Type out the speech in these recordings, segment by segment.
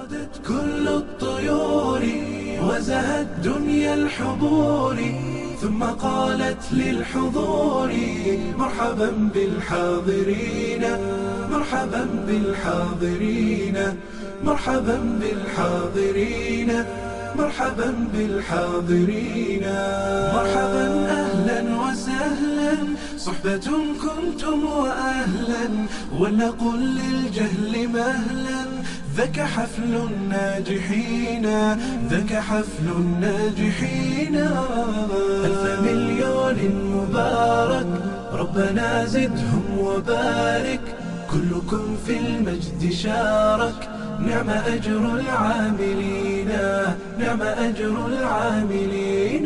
غدت كل الطيور وزهت دنيا الحضور ثم قالت للحضور مرحبا بالحاضرين مرحبا بالحاضرين مرحبا بالحاضرين مرحبا بالحاضرين مرحبا اهلا وسهلا صحبة كنتم واهلا ولنقل للجهل مهلا ذاك حفل الناجحين ذاك حفل الناجحين ألف مليون مبارك ربنا زدهم وبارك كلكم في المجد شارك نعم أجر العاملين نعم أجر العاملين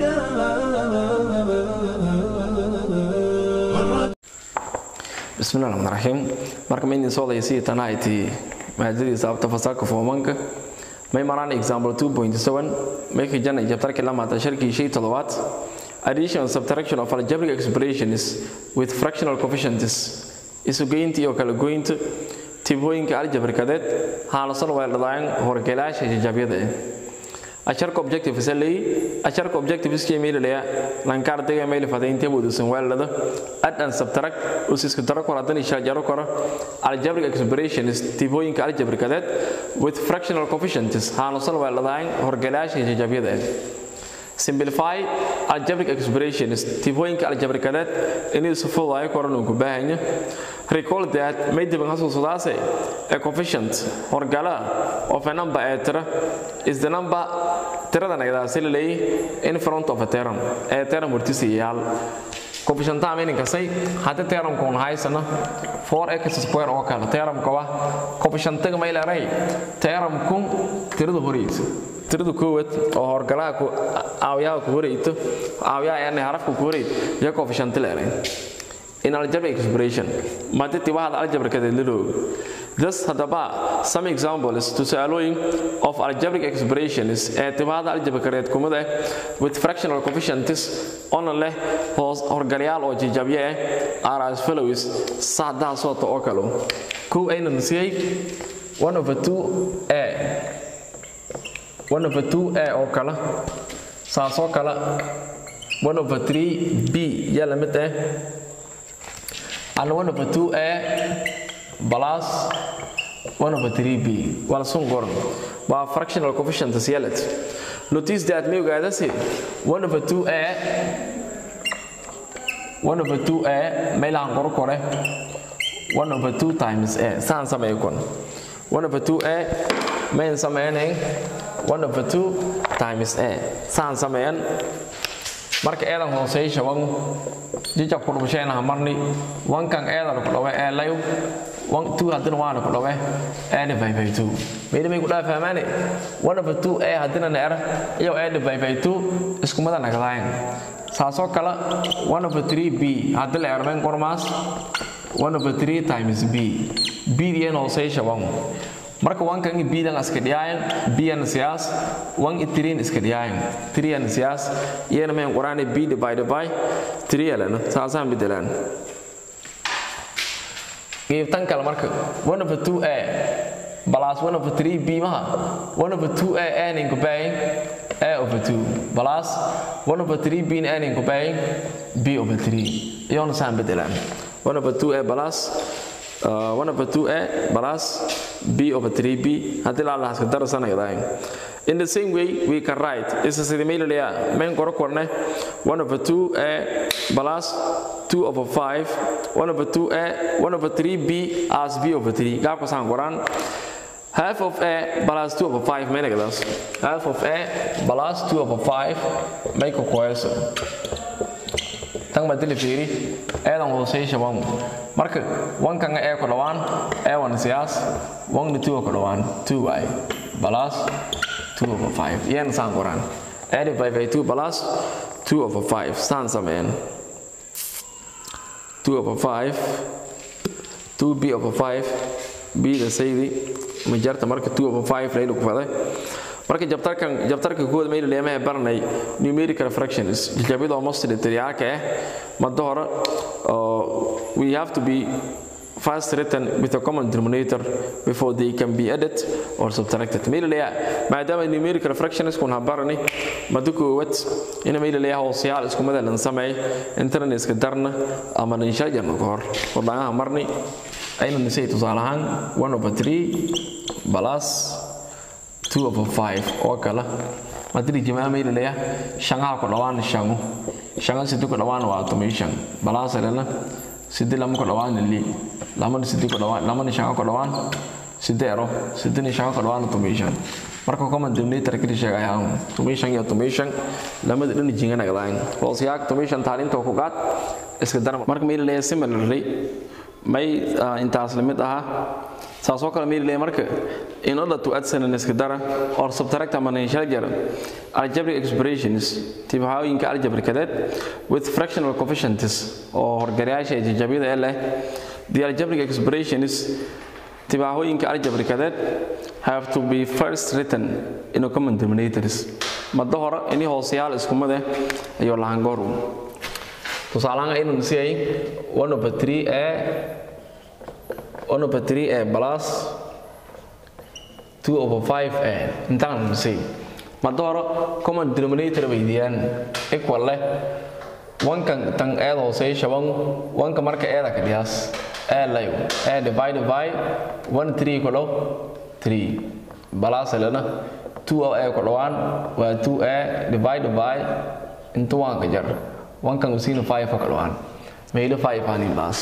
bismillahi raxmaan raxiim marka maydin soo dayasii tanahayti maadadii sababta fasaaka foomanka may maraan example 2.7 may kijana jabtarki lamaata sharkii shay toddobaad addition and subtraction of algebraic expressions with fractional coefficients isugeynta iyo kala goynta tibooyinka aljabrikadeed haalasan weeldhadaayan horgelaasha jajabyada eh asharka objective salay asharka objective iskii meelaya lankar dega meel fadaynta budusan weelada add and subtract usisku daro kor hadan isha jaro kor algebraic expressions tibooyinka aljabrikadeed with fractional coefficients haalasan weeldhadaayan horgelaasha jajabyada eh simplify algebraic expressions tibooyinka aljabrikadeed inay si fududahay koran uu ku baahanya recall that may diban xasuusadaase a coefficient horgala of a number ee tira is the number tirada nagadaasi la leeyahay in front of a term ee term hortiisa yaal coefficienta meaninkasay haddii termkuun haysana 4x square oo kale termka waa coefficientaga may leeray termkun tirada horeysa tirada koowaad oo horgalaha aawiyaha ku horeyto aawiyaha yani harafka ku horeyt iyo coefficient leeray in algebraic expression maditi waxaad algebrikadeed la roogo thus haddaba some examples tusaalooyin of algebraic expressions ee tibahada algebrikadeed kumid ah with fractional coefficients ona leh hoos horgalyaal oo jijabye ah are as follows saadaha soota oo kale kow ayna nasiyey one over two a one over two a oo kale saasoo kale one over three b yaa la mid ah and 1 over 2a plus 1 over 3b waa la sun goran waa fractional coefficient yelet notice that may ogaadasi 1 over 2a 1 over 2a meelahan qoro kore 1 over 2 times a saan sameeyo kon 1 over 2a mayn sameynayn 1 over 2 times a saan sameeyan marka eedan hooseysha wan jija kudhubasheenaha marni wankan eedana ku dhawe ee layu wan tu haddina waana ku dhawe eedhi by two mayda may ku dhaha fahmaane one over two ee haddina na era iyo eedhi by two iskumada nagdaayan saasoo kale one over three b haddi la ermayn qormaas one over three times b b diyan hooseysha wan marka wankan i bidan iska dhiyaayan biyan siyaas wan i tiriin iska dhiyaayan tiriyan siyaas iyana mayn quraani b divided by three yalana saasaan bedelaan qiibtan kale marka one over two a plus one over three b maha one over two a aanin ku baayin a over two plus one over three b na aanin ku baayin b over three iyona saan bedelaan one over two a plus uh, 1 over 2a plus b over 3b haddii la lahaska darasanaydahay in the same way we can write isa sidii maylalayaa mayn qoro korne 1 over 2a plus 2 over 5 1 over 2a 1 over 3b as b over 3 gaabka saan qoraan half of a plus 2 over 5 maynagadaas half of a plus 2 over 5 may ku koeso tan baa dili fiiri eedan hooseysha wan marka wankanga ee ku dhawaan ee wan siyaas wangna two ku dhawaan two waay plus two over five iyana saan qoraan eedi by by two plus two over five saan sameeyaan two over five two b over five b da saydi majarta marka two over five layla ku faday marka jabtarkan jabtarka kooda mayl leemaha baranay numerical fractions jajabyada almost literalka ah mada hore we have to be first written with a common denominator before they can be added or subtracted maylaleeya maadaama numerical fractions kun habarani madu koowad ina maylaleeya hoosayaal isku mid lan sameey intana iska darna ama insha jarna ka hor wadanaha marni aynu nisay tusaale ahaan 1 over 3 plus 2 over 5 oo kale madiri jamaa maylaleeya shangaha ku dhawaan shangu shanga sidii ku dhawaan waa automation balance lana sidii lama ku dhawaan li lamana sidii ku dhawaan lamana shanga ku dhawaan sidii ero sidii shanga ku dhawaan automation marka common denominator kali sheegay aan automation iyo automation lamada dhan jingana gadaan hoos yaa automation taalinta ku qaad iska dar marka maylaleeya similarly may intaas lamid aha saasoo kale maylaleeya marka in order to add an iska dara or subtract ama inshajar algebraic expressions tibahooyinka algebraicadeed with fractional coefficients oo horgarayaasha jajabyada ee leh the algebraic expressions tibahooyinka algebraicadeed have to be first written in a common denominators madda hore ini hoosayaal isku mid ah ayuu lahangooru tusaalahaan aynu nisiyay 1 over 3 ee 1 over 3 ee plus 2 over 5 ee intaan nisay madda hore common denominator weydiiyaan equal leh wankan tan eed hooseeya shaban wanka marka eeda ka dhiyaas ee layo ee divide by 1 3 ku dhow 3 balaas lena 2 oo ee ku dhawaan waa 2 ee divide by inta waan ka jar wankan usiina 5 ka dhawaan meelo 5 aan baas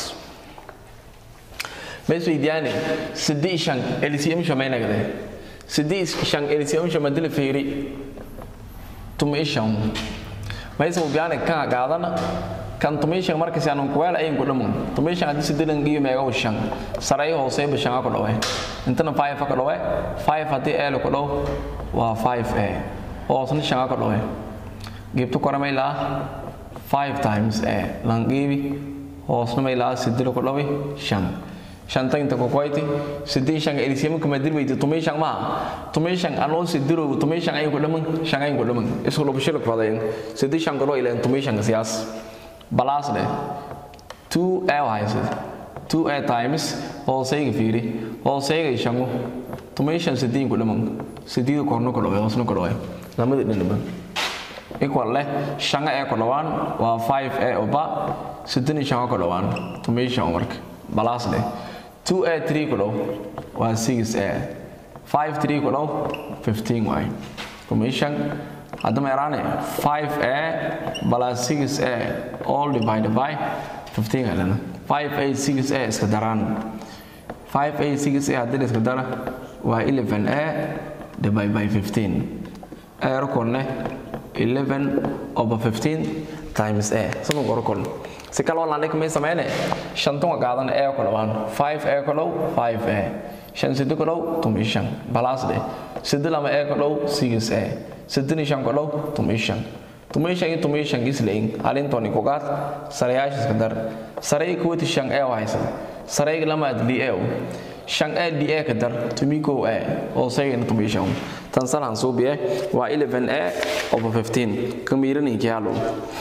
mees weydiyaane sidii shan LCM shamaynagade sidii shan LCM shamadila feeri tumi shan mees mu biyaane kan gaadana kan tumi shan markaas aan ku wala ayin ku dhamun tumi shan hadii sidilan giyo meega shan saray hoose ba shan ka dhawe intana 5 ka dhawe 5 hadii ee ku dhaw waa 5 ee hoosna shan ka dhawe gibtu koramayla 5 times ee langibi hoosna mayla sidilo ku dhawe shan shanta inta ku qoyti sidii shan LCM kuma dirbayto tumay shan ma tumay shan anoo sidiro tumay shan ay ku dhaman shan ay ku dhaman isku loo bishir fadeen sidii shan galo ila tumay shan siyaas balas le 2 a wise 2 a times hoosayga fiiri hoosayga shangu tumay shan sidii ku dhaman sidii korno ku dhawe hoosna ku dhawe lamada dhanba equal leh shanga ee ku dhawaan waa 5 a oba sidii shan ku dhawaan tumay shan marka balas le 2a 3 ku dhow waa 6a 5 3 ku dhow 15 waay commission hadda ma yaraane 5a plus 6a all divided by 15 helena 5a 6a iska daraan 5a 6a haddii iska dara waa 11a divided by 15 a rokon leh 11 over 15 times a sabon rokon si kale oo laandhig may sameyne shantan waa qaadan ee ku dhawaan 5 ee ku dhow 5 ee shan sidi ku dhow tumi shan balaas dhe sidi lama ee ku dhow 6 ee sidini shan ku dhow tumi shan tumi shan iyo tumi shan isleyn halintoni ku qaad sarayaasha iska dar saray kuwati shan ee wahaysa saray lama adli ee shan ee di ee ka dar tumi kow ee oo saygana tumi shan tan salan suubiye waa 11 ee over 15 kamiiraninkii halo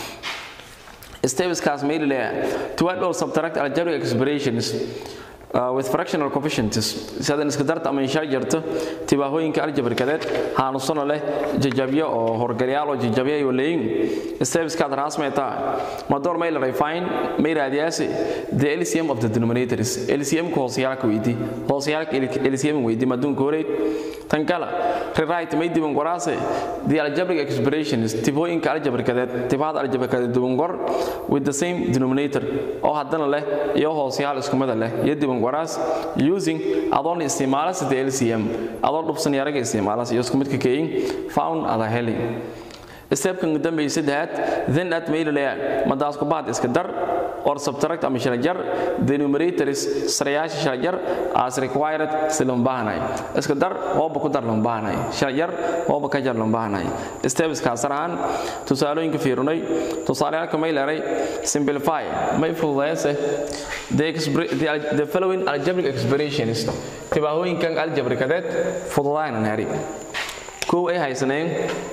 Steps made layer to add or subtract algebraic expressions uh, with fractional coefficients sidan iska darta ama insha jarto tibaahooyinka algebraicadeed haanusano leh jajabyo oo horgalyaal oo jajabyo ay leeyin steps ka rasmeeta mador may la refine may raadiyaasi the LCM of the denominators LCM ko hoosiyaalka weydii hoosiyaalka LCM weydii madun koreed tan kala rewrite may diban qoraase the algebraic expressions tibooyinka algebraicadeed tibaada algebraicadeed diban qor with the same denominator oo haddana leh iyo hoosiyaal isku mid leh iyo diban qoraas using adoon isticmaala sida LCM adoon dhubsan yaraga isticmaala iyo isku midka keeyin found ada heli stepkan dambe saddexaad then at mail layer madaas ku baad iska dar or subtract ama sharajar the numerators sarayaasha sharajar as required si loo baahnay iska dar hooba ku dar loo baahnay sharajar hooba ka jar loo baahnay steps ka saraan tusaalooyinka fiirunay tusaalooyinka mail layer simplify may fududeeyse the, the, the following algebraic expressions tibaahooyinkan algebraicadeed fududaana naari kow ay haysaneen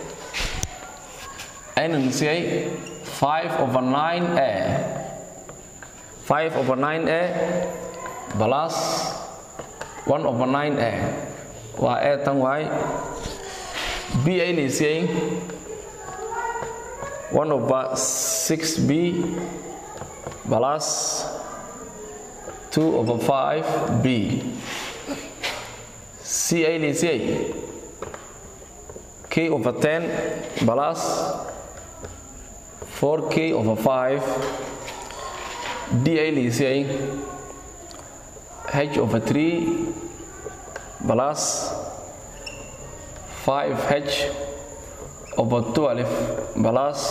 ayna nisiyay 5 over 9a 5 over 9a plus 1 over 9a waa a tan waay b ay laysiyay 1 over 6b plus 2 over 5b c ay laysiyay k over 10 plus 4k over 5 d ay laysiyay h over 3 plus 5h over 12 plus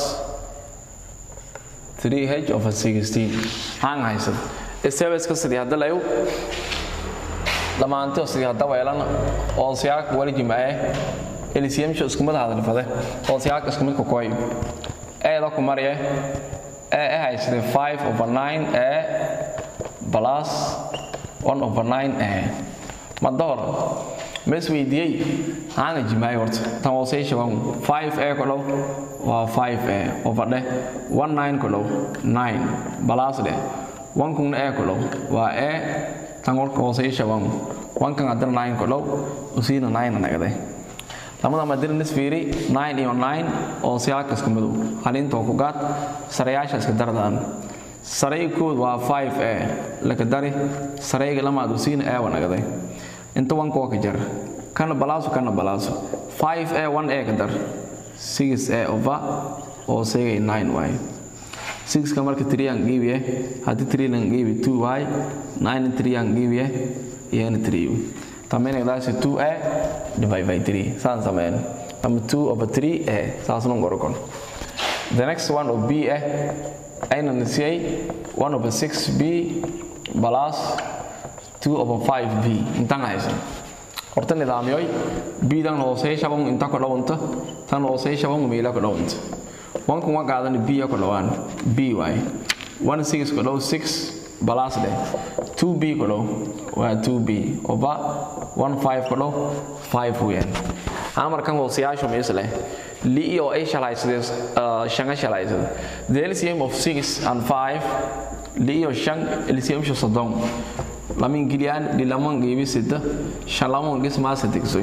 3h over 16 hang haysan isebeska sidii hadda layu dhammaantii oo sidii hadda weelan oo siyaak wali jimaaye LCM isku mid hadal fade oo siyaak isku mid ku koy eeda ku mariye ee haysatay 5 over 9 ee plus 1 over 9 ee ma door mes weydiiyey hanga jimaay horta tan hoosey shaban 5 ee ku dhow waa 5 ee over dheh 1 9 ku dhow 9 plus dheh 1 kun ee ku dhow waa ee tan horka hoosey shaban 1 kan hadana 9 ku dhow usiina 9 nagade lamada madina nisfiiri 9 iyo 9 oo siyaaka isku midow halinta ku gaad sarayaasha iska dardaan saraykood waa 5 ee laka dari sarayga lamaad usiina ee wanagaday inta wanka waa ka jar kana balaaso kana balaaso 5 ee 1 ee ka dar 6 ee over oo seegay 9 waay 6 ka marka 3 aan geebiye haddii 3 lan geebi 2 waay 9 3 aan geebiye iyana 3 tamene daasi 2 ee divide by 3 saan sameyn ama 2 over 3 ee saas nun gorokon the next one of b eh ayna nisiyay 1 over 6b plus 2 over 5b intaan haysan horta nidaamyoy b dan hoosey shaban inta ku dhawanta tan hoosey shaban meela ku dhawanta wan kuma qaadan b ku dhawaan b waay 1 6 ku dhaw 6 plus de 2b ku dhaw waa 2b over 1 5 ku dhaw 5 weeyaan amarkan hooseyaashu mees leh li iyo ay shalaysadeen shanga shalaysad the LCM of 6 and 5 li iyo shang LCM shu sodon lamin giliyaan lilaman geebi sida shalaman gis ma sadigsoy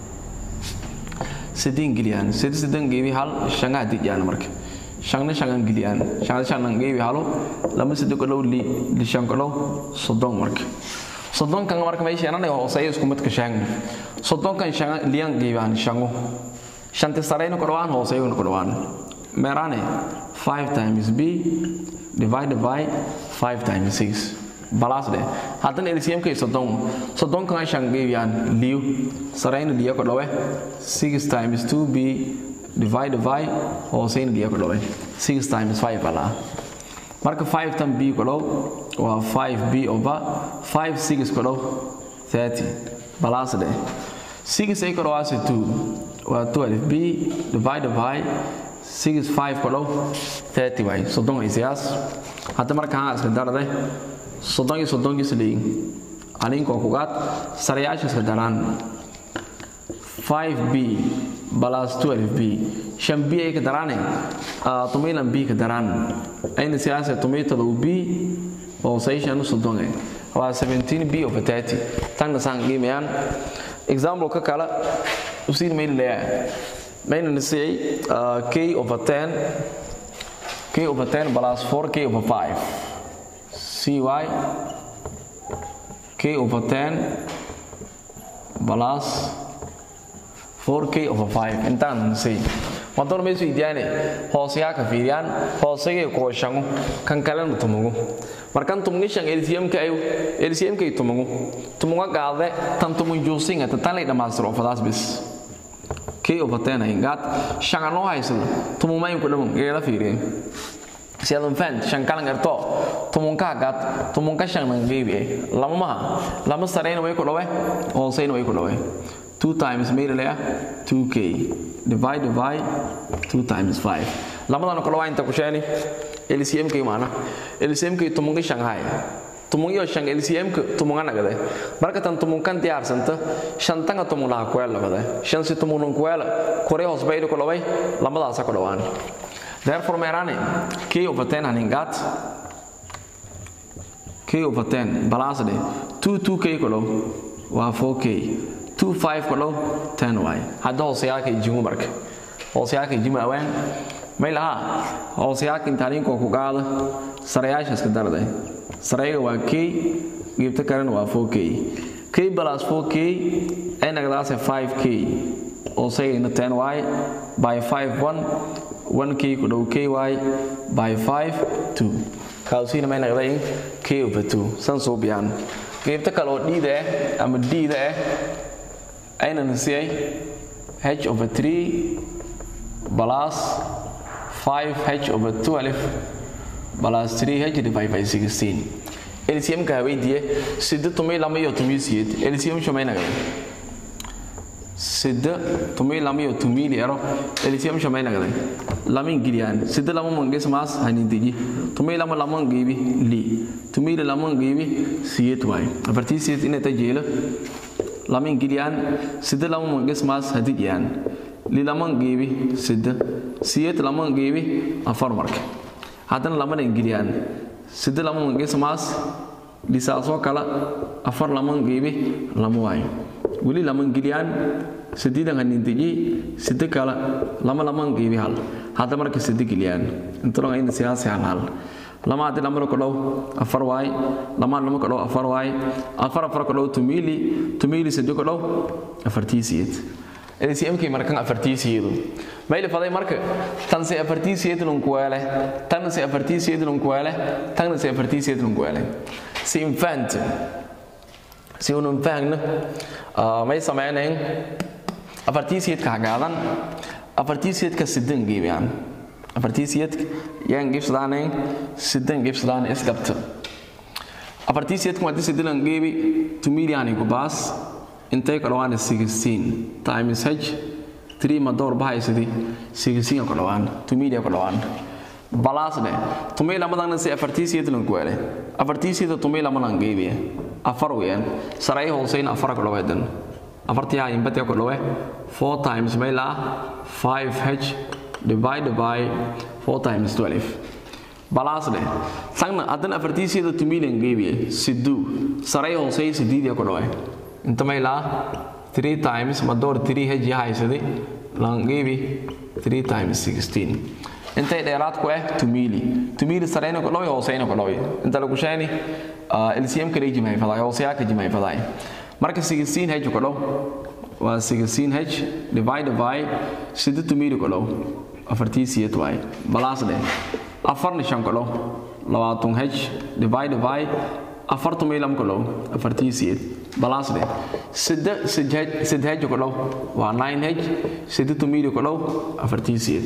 sidin giliyaan sid sidan geebi hal shanga dijaan marka shangna shangan giliyaan shangna shangan geebi halo lama sido ko li li shang ko sodon marka sodon kan marka may sheenan oo say isku mid ka shang sodon kan shanga liyan geebaan shango shanta sarayna ko dhawaan hoose ayuu ku dhawaan meerane 5 times b divided by 5 times 6 balas de hadan LCM kay sodon sodon kan shan geeyaan liu sarayna liya ko dhawe 6 times 2b divided by hoose ayna liya ko dhawe 6 times 5 bala marka 5 tan b ko dhaw waa 5b over 5 6 ko dhaw 30 balas de 6 ay ko dhawaase 2 waa 12b divided by 6 5 kudhow 30 waay soddon ay siyaas hadda markaan iska darday soddon iyo soddonkiis leeyin alinkoo kugaad sarayaasha iska daraan 5b plus 12b shan b ay ka daraane tumilan b ka daraan ayna siyaasa tumitalow b oo sayshanu soddone waa 17b over 30 tanna saan qiimayaan example ka kale usiin mayna leeyahay mayna nisiyay k over 10 k over 10 plus 4k over 5 cy k over 10 plus 4k over 5 intaan nisay madoor maysu idiyaane hooseyaa ka fiiriyaan hoosegay kuwa shangu kan kalena tumugu markan tumugi shan LCM-ka ayu LCM-ka tumugu tumuga qaade tan tumun juusinga tan lay dhamaastiro fadaas bis k over 10 ay gaad shan anoo haysada tumumayn ku dhaman geela fiiriyeen siyadan fan shan kalan erto tumunka gaad tumunka shan nan geebi lama maha lama sareyna way ku dhawe hooseyna way ku dhawe 2 times made laya 2k divided by 2 times 5 lamadan kala waa inta ku sheeni LCM kay maana LCM kay tumunga Shanghai tumunga shang LCM ka tumunga nagade marka tan tumungan diyaarsanta shantanga tumula kwela bade shan si tumunun kwela kore hosbaydo ko laway lamadaas ka dhawaan therefore meerane k over 10 haningat k k over 10 plus dhe 2 2k ku dhow waa 4k 2 5 ku dhow 10 waay hadda hooseyaalka ijimu marka hooseyaalka ijimu awaan may lahaa hooseyaalka intaaliinkoo ku qaada sarayaasha iska darday sarayga waa k geebta kalena waa 4k k plus 4k ay nagadaase 5k hooseyayna 10 waay by 5 1 1k ku dhow ky by 5 2 kaasina may naqdayn k over 2 san soo biyaan qaybta kale oo dhiida ah ama dhiida ah ayna nasiyay h over 3 plus 5h over 12 plus 3h divided by 16 LCM ka weydiye sida tumay lama iyo tumay siyad LCM shumay naqday sida tumay lama iyo tumay ero LCM shumay naqday lama ingiliyaan sida lama mangis mas hanin diji tumay lama lama ngibi li tumay lama ngibi siyad way afartii siyad ina tajila lama ingiliyaan sida lama mangis mas hadijiyaan li lama ngibi sida siyad lama ngibi afar marka haddana lamana ingiliyaan sida lama mangis mas lisaasoo kale afar lama ngibi lama waayo weli lama ingiliyaan sideedan hanintiji sida kale lama lama ngibi hal hadda marka sida geliyaan intaron ayna siyaasi hal hal lama hadii lama ko dhow afar waay lama lama ko dhow afar waay afar afar ko dhow tumili tumili sida ko dhow afartiisiyad LCMK markan afartiisiyadu mayl faday marka tan se afartiisiyadu lun kuwale tan se afartiisiyadu lun kuwale tan se afartiisiyadu lun kuwale si infant si unun fahna may sameeyeen afartiisiyadka hagaadan afartiisiyadka sidan geeyaan afartiisiyadka yaan gibsadaan sidan gibsadaan isgabta afartiisiyadka wadii sidan geebi tumiliyan ku baas intay ka dhawaan 16 times h 3 ma door bahaysadi 16 ka dhawaan tumilia ka dhawaan balasne tumay lamadan si afartiisiyad lan ku wale afartiisiyada tumay lamadan geebiya afar weeyaan saray hooseyn afar ka dhawadan afartii ay inbad ka dhawe 4 times mayla 5h divided by 4 times 12 balasne sangna adan afartiisiyada tumilan geebiya sidu saray hoosey sidiidia ka dhawe inta may laa 3 times ma door 3 h haysaday langeebi 3 times 16 intay dheeraad ku ah tumili tumili sareyna ku dhawi hooseyna ku dhawi inta lagu sheeni LCM kale jimay faday hooseya ka jimay faday marka 16 h ku dhaw waa 16 h divided by sida tumili ku dhaw afartiisiyad waay balaas dheh afarna shan ku dhaw labaatan h divided by afar tumilam ku dhaw afartiisiyad balaas dheh sida sidhej ku dhaw waa 9h sida tumili ku dhaw afartiisiyad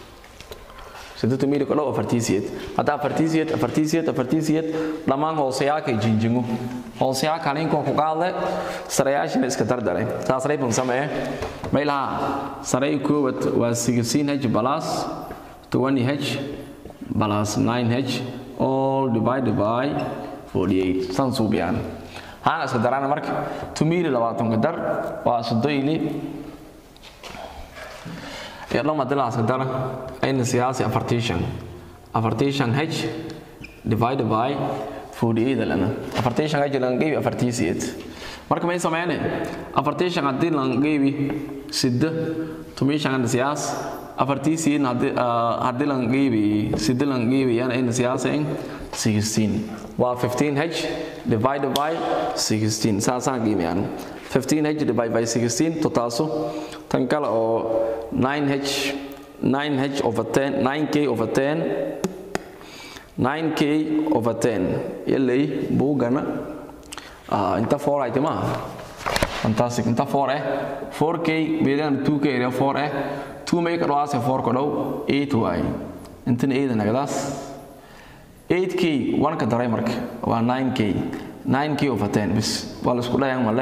sida tumili ku dhaw afartiisiyad hadda afartiisiyad afartiisiyad afartiisiyad dhammaan hooseyaaka jinjingu hooseyaa kalinkoo ku qaadle sarayaashina iska dardaray saasray bun samee maylaha saray koobad waa 16h plus 20h plus 9h all divided by 48 san suubiyaan haan iska darana marka tumili labaatanka dar waa sodoyli yadhama dilaa iska dara ayna siyaasi afartiishan afartiishan h divided by 48 lana afartiishan h lan geebi afartiisiyeed marka may sameyne afartiishan haddii lan geebi sidda tumiishan siyaas afartiisiin haddii lan geebi sidda lan geebi yan ayna siyaasayn 16 waa 15h divided by 16 saasaan qiimiyaan 15h divided by 16 to taaso tan kale oo 9h 9h over 10 9k over 10 9k over 10 yallay buugana inta 4 ay timaa fantastic inta 4 eh 4k beedan 2k area 4 eh 2 make it was 4 ko dhow 8 way intan 8 nagadaas 8k wanka daray marka waa 9k 9k over 10 bis waa la isku dhayaan male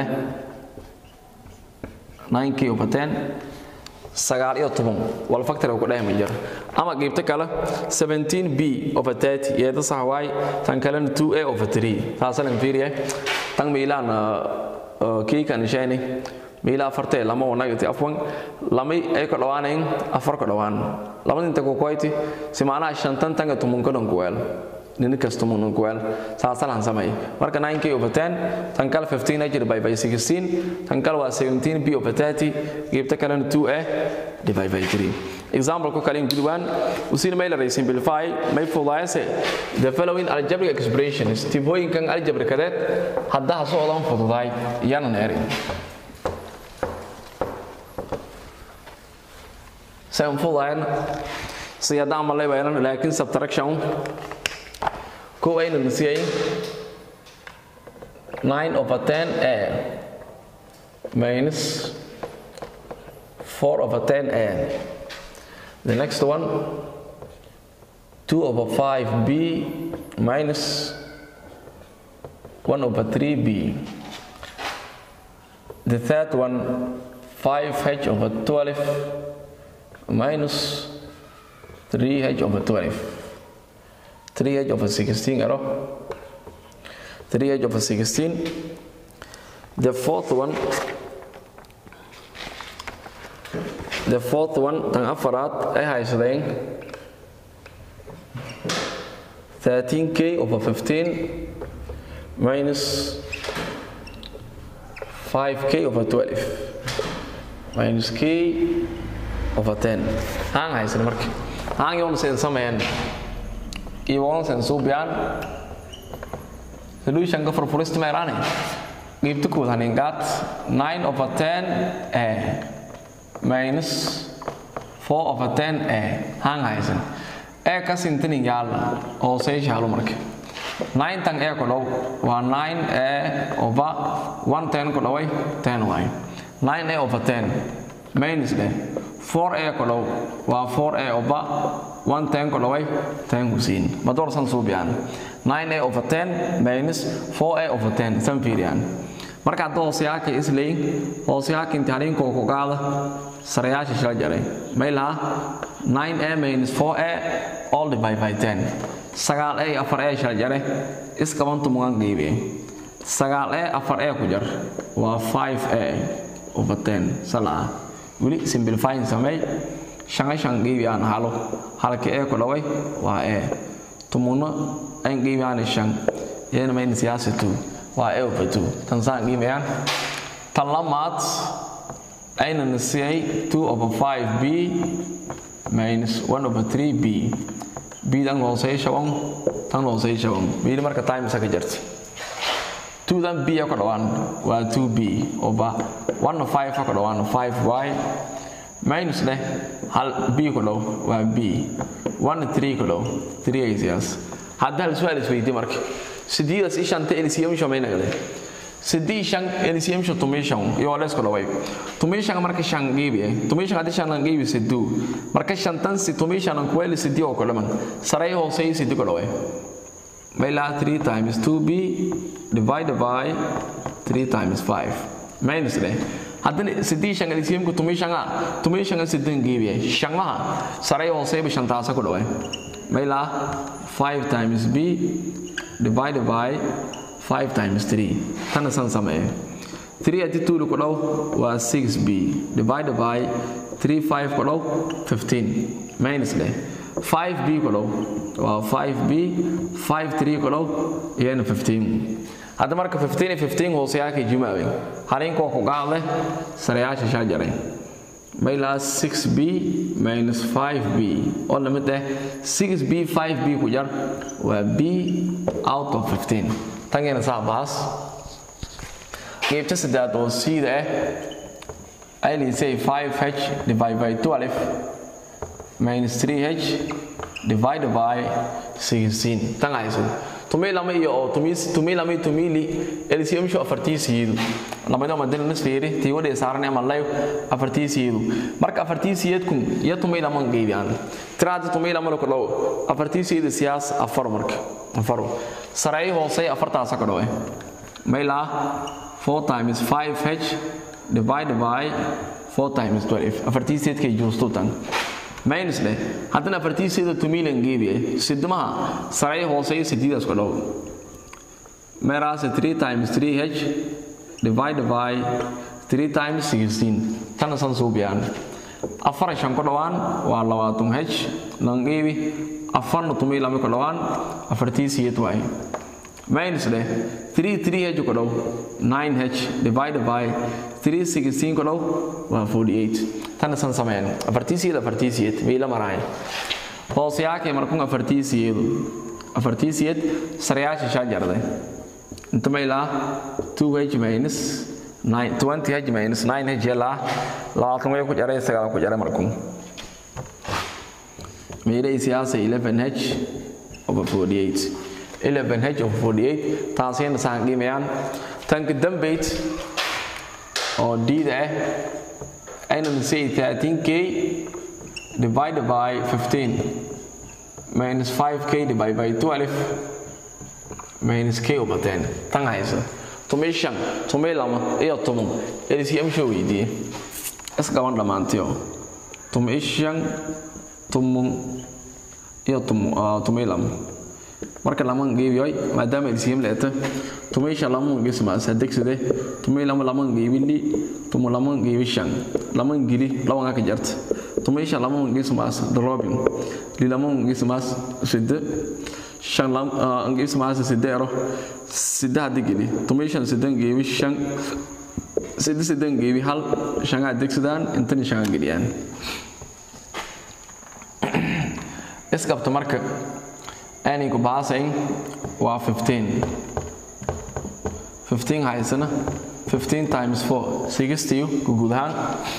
9k over 10 sagaal iyo toban wal factor ku dhahay ma jiro ama qaybta kale 17b over 30 yeeda sax waay tan kalena 2a over 3 taasalan fiiriye tan miilaan kii kan sheeni miila afartee lama wanagati afwan lamay ay ka dhawaanayn afar ka dhawaan labada inta ku koyti si macnaha shantan tanga tumun ka dhan ku weel nini kastumu nunkuwel saasalan samay marka 9k over 10 tan kale 15 h divided by 16 tan kale waa 17 b over 30 geebta kalena 2a divided by 3 example ku kale ingudwan usin may la simplify may fudaayse the following algebraic expressions tibooyinkan algebraicadeed haddaa socdaan fududaay iyana neerin سيكون فضاين سيادة عمل لي بيانا لكن subtraction كو أين نسيين 9 over 10a minus 4 over 10a the next one 2 over 5b minus 1 over 3b the third one 5h over 12 minus 3h over 12 3h over 16 arrow 3h over 16 the fourth one the fourth one tan afaraad ay haysadeen 13k over 15 minus 5k over 12 minus k over 10 haan haysan marka haan yoon sen sameeyaan iwoon sen suubiyaan solution ka furfurista meeraane qiibta kuud hanin gaat 9 over 10 a minus 4 over 10 a haan haysan ee ka sintanin yaala hooseysha halu marka 9 tan ee ku dhow waa 9 a over 1 10 ku dhoway 10 waay 9 a over 10 minus dheh 4a ku dhow waa 4a over 1 10 ku dhoway 10 ku siin ma doorsan suubiyaan 9a over 10 minus 4a over 10 san fiiriyaan marka hadda hooseyaaka isleyn hooseyaaka imtixaaniinkoo ku qaada sarayaasha shila jaray may laha 9a minus 4a all divide by 10 sagaal a afar a shila jare iskabantu mugan qiibiye sagaal a afar a ku jar waa 5a over 10 salaa weli simplifying sameey shanga shan qiibiyaan halo halka ee ku dhaway waa ee tumuno ayn qiibiyaan shan iyana mayn siyaasatu waa ee over two tan saan qiibiyaan tan lamaad ayna nasiyay 2 over 5b minus 1 over 3b b dan hooseysha on tan hooseysha on bidi marka time isa ka jarta 2 dan b ka dhawaan waa 2b over 1 5 ka dhawaan 5y minus leh hal b ku dhow waa b 1 3 ku dhow 3 aysiyaas hadda hal su'aal isweydiin marka sideedas ishanta LCM shamayna gale sidii shan LCM shan tumishan iyo les ku dhaway tumishan marka shan geebi tumishan hadii shan geebi siduu marka shantan si tumishan ku weli sidii oo kale man saray hoose sidii ku dhaway Bayla 3 times 2b divided by 3 times 5 minus leh haddana sidii shan LCM ku tumishan tumishan sidii geebi shangaha saray hoose bi shantaasa ku dhaway Bayla 5 times b divided by 5 times 3 tana san samee 3 ati 2 ku dhow waa 6b divided by 3 5 ku dhow 15 minus leh 5b ku dhow waa 5b 5 3 ku dhow iyana 15 hadda marka 15 iyo 15 hooseyaaka jumaawe halinkoo ku qaadle sarayaasha shaa jaray mailaa 6b minus 5b oo lamid ah 6b 5b ku jar waa b out of 15 tangeena saa baas qaybta saddex oo siida ah ay liisay 5h divided by 12 minus 3h divided by 16 tan hayso tumi lama iyo oo tumi tumi lama iyo tumi li LCM sho afartii siidu lamada madal nasfiiri tii wada saaran ama live afartii siidu marka afartii siidku iyo tumi lama geeyaan tiraada tumi lama la kordho afartii siidu siyaas afar marka afar saray hoose afartaas ka dhawe mayla 4 times 5h divided by 4 times 12 afartii siidkay juusto tan minus leh haddana afartii sida tumilan geebi sidmaha saray hoose sidiidaas ku dhow meeraas 3 times 3h divided by 3 times 16 tana san suubiyaan afar shan ku dhowaan waa labaatan h langeebi afarna tumay lama ku dhowaan afartii siyeed waaye minus dheh 3 3h ku dhow 9h divided by 3 16 ku dhow waa 48 tan san sameyn afartii siyeed afartii siyeed meela maraay hoos yaake markun afartii siyeedu afartii siyeed sarayaasha shaa jarday inta meela 2h minus 9 20h minus 9h yala labaatan way ku jaray sagaal ku jaray markun meela siyaasa 11h over 48 11h of 48 taasina saan qiimeeyaan tanka dambeyd oo diida ah aynan say 13k divided by 15 minus 5k divided by 12 minus k over 10 tan haysa tumay shan tumay lama iyo tumun LCM show weydiiye isgaban dhammaantiyo tumay shan tumun iyo tumay lama marka laman geebiyoy maadaama LCM leeta tumaysha laman gismaas adegsade tumay lama laman geebili tumu laman geebi shan laman gili lawan ka jarta tumaysha laman gismaas drobin li laman gismaas sidde shan lam gismaas sidde ero sidde hadi gili tumaysha sidde geebi shan sidde sidde geebi hal shan adegsadaan intani shan geliyaan iskabta marka anigu baasayn waa 15 15 haysana 15 times 4 60 guud ahaan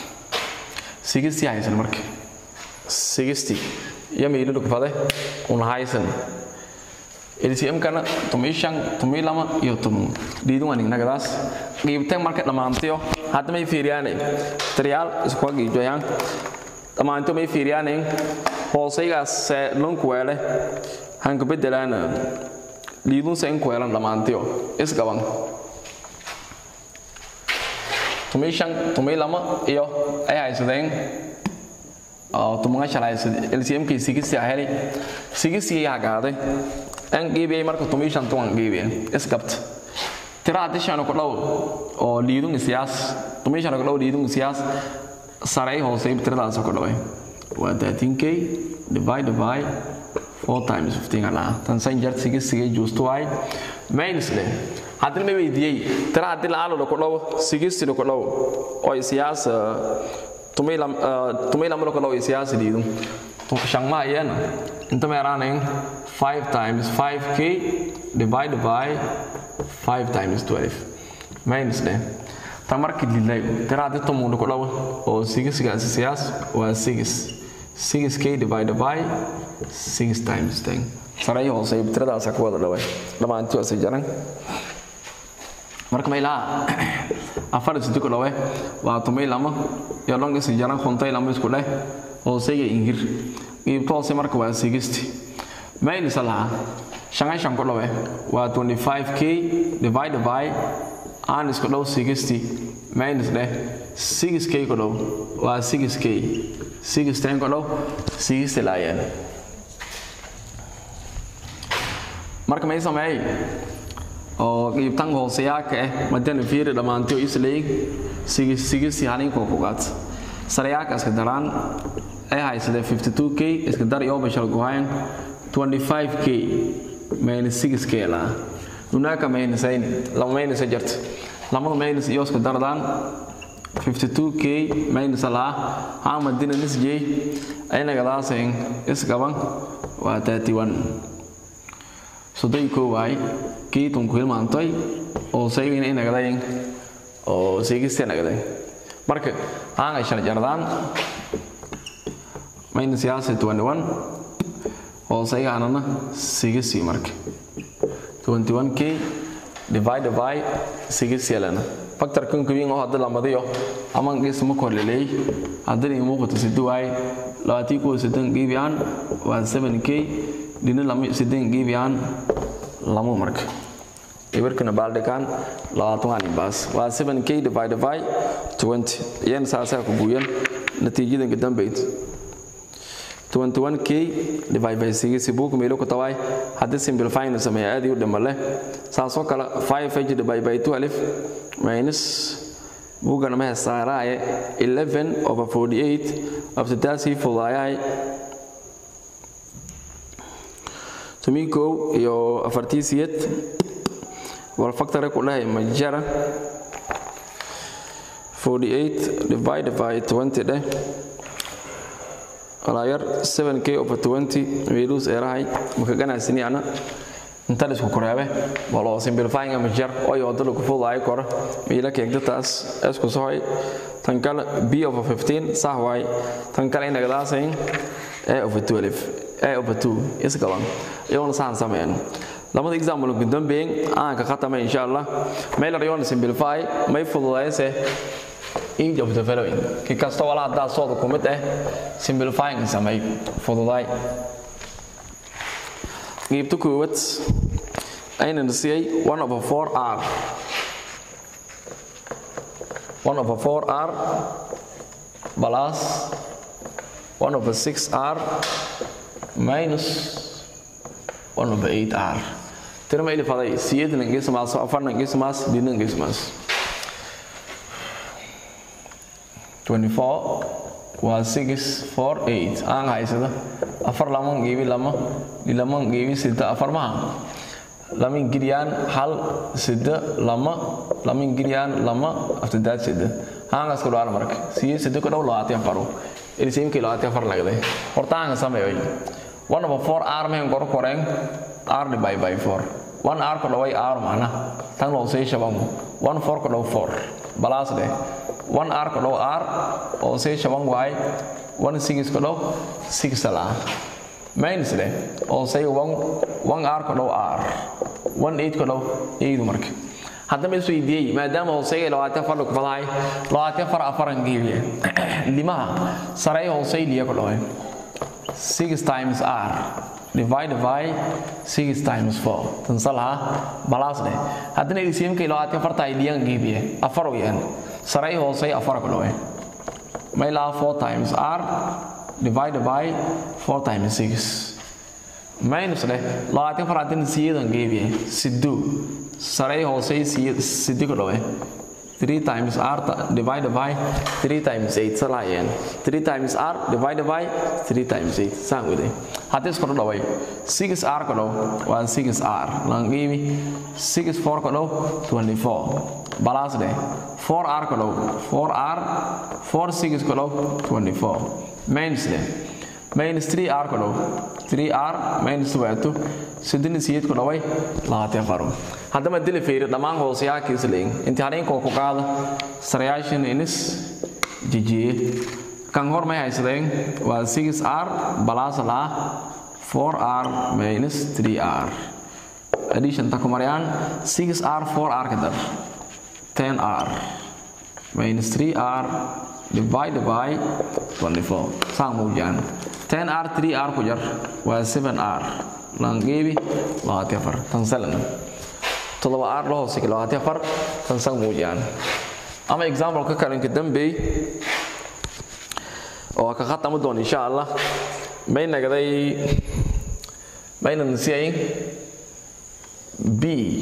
60 haysan marka 60 iyo meelo kufade una haysan LCM kana tumishan tumilama iyo tum diidun waan nagadaas qiibtay marka dhamaantiyo hadda may fiiriyaanay trial isku gijoyaan dhamaanto may fiiriyaanay hoosaygaas lunku weele hanka bedelaana liidunsa in ku helan dhammaantiyo isgaban tumii shan tumii lama iyo ay haysadeen tumaga shal haysade lcmkii sigisi heli sigisi hagaaday an geebiyay marka tumii shan tuwan geebiya isgabta tira haddii shan ku dhow oo liidun isiyaas tumii shan ku dhow liidun isiyaas saray hoosay tiradaas ku dhaway waa 13k divided by 4 times 15 ala tan san jar sige sige juusto ay minus le hadii ma weydiyay tira hadii la aalo ku dhaw sige sige ku dhaw oo siyaas tumay lam tumay lam ku dhaw siyaas diidun to shang ma yana inta meeraanayn 5 times 5k divided by 5 times 12 minus le ta markii dilay tira hadii tumu ku dhaw oo sige sige siyaas waa 6 6k divided by 6 times 10 saray hoose tiradaas ku wada dhaway dhamaantii waa jaran marka meelaha afar sidii ku dhaway waa tumay lama iyo long is jaran khuntay lama isku dheh hooseyga ingir qiibto hoose marka waa 60 mail salaha shangan shan ku dhaway waa 25k divided by aan isku dhow 60 minus dheh 6k ku dhow waa 6k 610 ku dhow 60 laayeen marka may sameeyay oo qiibtan hooseyaaka ah madana fiiri dhammaantiyo isleey sigis sigis halin ko kugaat sarayaaka iska daraan ay haysade 52k iska dar iyo bashar gohayn 25k minus 6k la hunaka minus ayn lama minus jart lama minus iyo iska dardaan 52k minus la ha madina nisjay ayna gadaaseen isgaban waa 31 soddon koo waay kii tunku hilmaantay oo saygayna inagadayn oo seegista nagaday marka aan ay shan jardaan mayna siyaasa twenty one oo saygaanana sigisi marka twenty one k divided by sigis yelana factor kan kuwiin oo hadda lamadiyo ama gees ma korleleey haddana ii muuqato sidi waay labaatii kuwa siddan geebiyaan waa seven k dhina lama siddan geebiyaan lamo marka ibirkana baaldhigaan labaatan waa baas waa 7k divided by 20 iyana saasaa ku buuyan natiijadan ka dambayd 21k divided by 6 buuku meelo ku tawaay haddii simplify na sameeya aad iyo dhima leh saasoo kale 5h divided by 12 minus buugana ma hesaaraaye 11 over 48 abtadaasii fudaayahay tumii kow iyo afartiisiyad wal factore ku dhahay majara 48 divided by 20 dheh walaayar 7k over 20 meelus erahay maka ganacsini ana inta isku koreebe walo simplifying ama jar oo wada lagu fudaay kor meela keegta taas isku sohay tan kale b over 15 sax waay tan kale inaga daasayn a over 12 a over 2 isgalan iyoona saan sameeyno lamada example ugu dambeeyay aan ka khatama insha Allah meel rayon simplify may fududaayse each of the following ki kasta wala hadaa soo kumid ah simplifying samay fududaay qaybta koowaad aynan siiyay 1 over 4 r 1 over 4 r plus 1 over 6 r minus 1 over 8 r tira ma ili faday siyeedna ngeesmaas afarna ngeesmaas dina ngeesmaas 24 waa 6 4 8 aan haysada afar lama geebi lama lama geebi sida afar maha lama ingiriyaan hal sida lama lama ingiriyaan lama after sida haangas ku dhaar marka siye sida ku dhaw labaatan faro ilsiim kii labaatan far lagday hortaan sameeyay 1 over 4 r men gor koreen r divided by 4 1 r ko dhaway r mana tan loo sey shabam 1 4 ko dhaw 4 balas de 1 r ko dhaw r oo sey shabam way 1 6 ko dhaw 6 sala minus de oo sey 1 1 r ko dhaw r 1 8 ko dhaw 8 marka haddaba is weydiiyey maadaama hooseyga labaatan far lagu fadahay labaatan far afaran geeliya limaha sarey hoosey liya ku dhawe 6 times r divided by 6 times 4 tan salaha balas dheh haddana LCM-ka labaatan farta ay liyan geeliya afar weeyaan sarey hoosey afar ku dhawe may laha 4 times r divided by 4 times 6 minus dheh labaatan far haddana siyeedan geeliya siddu sarey hoosey siddi ku dhawe 3 times r divided by 3 times 8 salaayeen 3 times r divided by 3 times 8 saan wade haddii isku dhaway 6 r ku dhaw waa 6 r langiimi 6 4 ku dhaw 24 balas dheh 4 r ku dhaw 4 r 4 6 ku dhaw 24 minus dheh minus 3 r ku dhaw 3 r minus 2 sidini siyeed ku dhaway labaatan faro haddama dili fiiri dhammaan hooseyaakis leeyin imtixaaniinkoo ku qaada sarayaashan inis jijiye kan hor may haysadeen waa 6 r balas laa 4 r minus 3 r addition ta ku marayaan 6 r 4 r ka dar 10 r minus 3 r divided by 24 saan muujiyaan 10 r 3 r ku jar waa 7 r langeebi labaatan afar tan salan toddoba aar la hoose labaatan afar tan san muujiyaan ama example ka kalinka dambeey oo ka khatami doon insha allah may nagday mayna nasiyayn b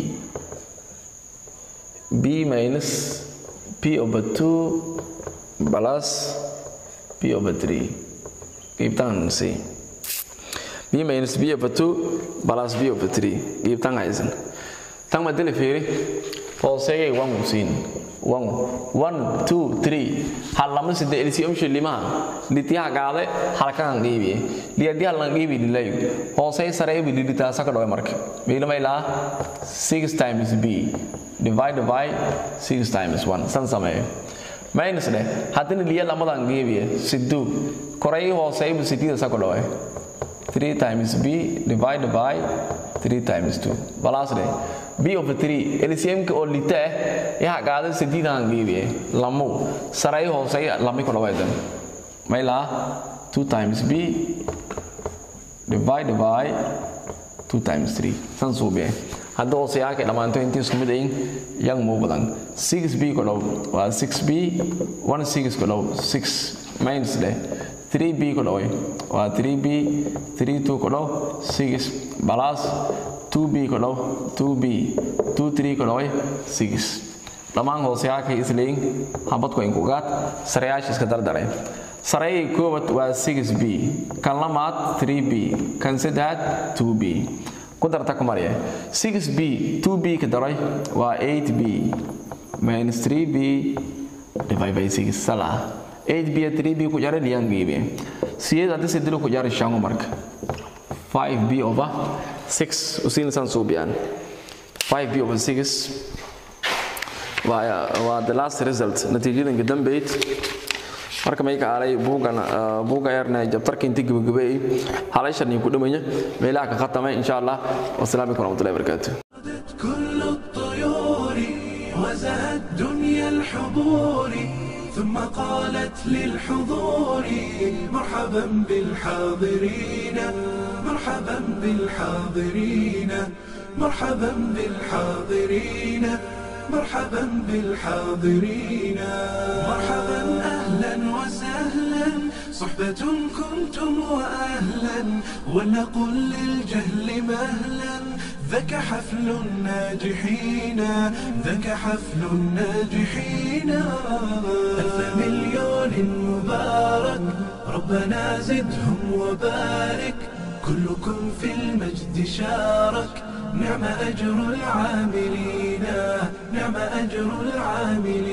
b minus p over 2 plus p over 3 qiibtaan nasiy b minus b over 2 plus b over 3 qiibtaan haysan tan ma dili fiiri hooseeyay wan musiin wan one two three hal lama sida LCM shilimaha litiha gaade halkan qiibiye liyadi halan qiibi dilay hoosey sare bi lidita saka dhawe marka meela mayla 6 times b divided by 6 times 1 san sameeyo minus de hadina liya lamadan qiibiye sidu koray hoosey bi sidida saka dhawe 3 times b divided by 3 times 2 balas de b over 3 LCM ka oo lita ah yaa qaada sidiidan geebiye lamu saray hoosay lami ku dhawaydan mayla 2 times b divided by 2 times 3 san suubiye hadda hoose yaa ka dhamaanto intii isku mid ayin yang muu badan 6b ku dhaw waa 6b 1 6 ku dhaw 6 minus de 3b ku dhaway waa 3b 3 2 ku dhaw 6 plus 2b ko dhaw 2b 2 3 ko dhaway 6 dhammaan hooseyaakay isleeyin habadku inkugaad sareyaasha iska dardaray sareyay koowaad waa 6b kan lamaad 3b kan saddexaad 2b ku darta ku marya 6b 2b ka daray waa 8b minus 3b divided by 6 sala 8b 3b ku jara liyan gibe siyada hadii sidilo ku jara shango marka 5b over 6 usin san subiyan 5b over 6 waa waa the last result natiijadan dambeyd marka may ka aalay buugan buuga yarna jabtarka intii gabagabay halayshan ku dhamanya meelaha ka khatamay insha Allah wassalaamu alaykum warahmatullahi wabarakatuh كل الطيور وزهت دنيا الحضور ثم قالت للحضور مرحبا بالحاضرين مرحبا بالحاضرين مرحبا بالحاضرين مرحبا بالحاضرين مرحبا اهلا وسهلا صحبة كنتم واهلا ولنقل للجهل مهلا ذاك حفل الناجحين ذاك حفل الناجحين ألف مليون مبارك ربنا زدهم وبارك كلكم في المجد شارك نعم أجر العاملين نعم أجر العاملين